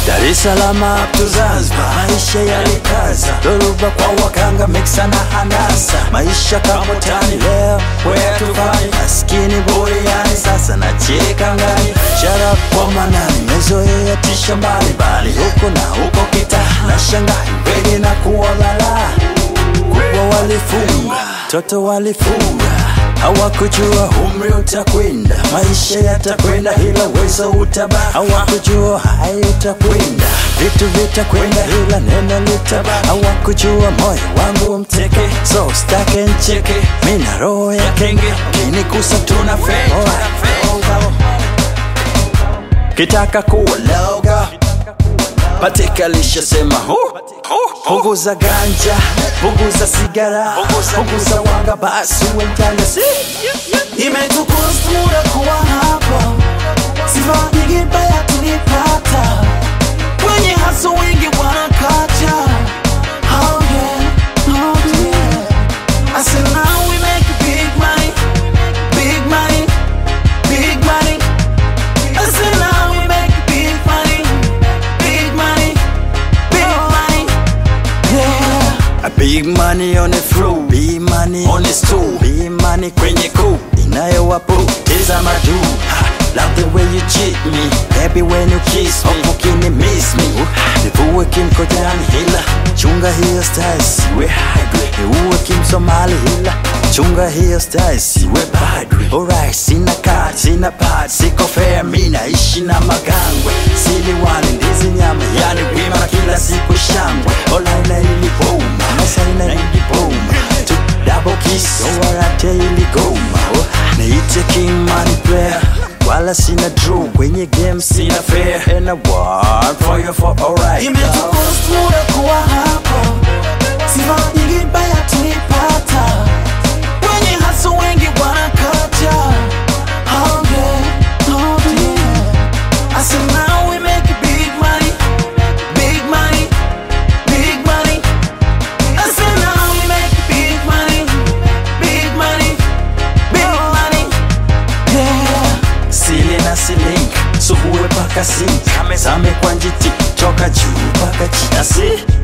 Dar es Salaam up to Zanzibar, maisha yalikaza, dhoruba kwa wakanga, miksa na hanasa, maisha kama tani leo, where tufani, maskini buriani, sasa nacheka ngani, shara kwa manani, mezoea tisha mbalimbali, huko na huko kita, na shangai wege na kuwa balaa kubwa walifunga, toto walifunga, hawakujua umri utakwenda, maisha yatakwenda, ila uwezo utabaki. Hawakujua hai utakwenda, vitu vitakwenda, ila neno litabaki. Hawakujua moyo wangu mteke, so stake ncheke, mina roho ya kenge, kinikusa tuna fake kitaka kuwa loga Patika lishasema hu punguza ganja, punguza sigara, punguza wanga, basi uwe mtanda si Imetukost muda kuwa hapa, sifa nyingi mbaya tulipata, wenye haso wengi wanakacha. Oh yeah, oh yeah. I said now we make big money, big money, big money. I said now we make big money, big money, big money. Yeah. A big money on the floor, big money on the stool, big money kwenye kuu inayowapoteza madu Ha, Love the way you cheat me, baby when you kiss me Ukini miss me, nivue kimkojani hila Chunga hiyo style siwe hybrid Niue kimsomali hila Chunga hiyo style siwe padri Alright, sina card, sina pad, siko fair Mi naishi na magangwe Sili wali ndizi nyama, yani wima na kila siku shangwe Olaina ili boom, masaina ili boom Tu double kiss, owarate ili goma oh, Niite king money player wala sina draw kwenye game sina fair and I want for you for alright Imetukost muda kuwa hapa, sifa nyingi mbaya tulipata, wenye haso wengi wanakacha. Oh yeah, oh yeah. I said now we make big money, big money, big money. I said now we make big money, big money, big money. Yeah. sili na silink subuwe paka sink zame kwa njiti toka juu paka chini asi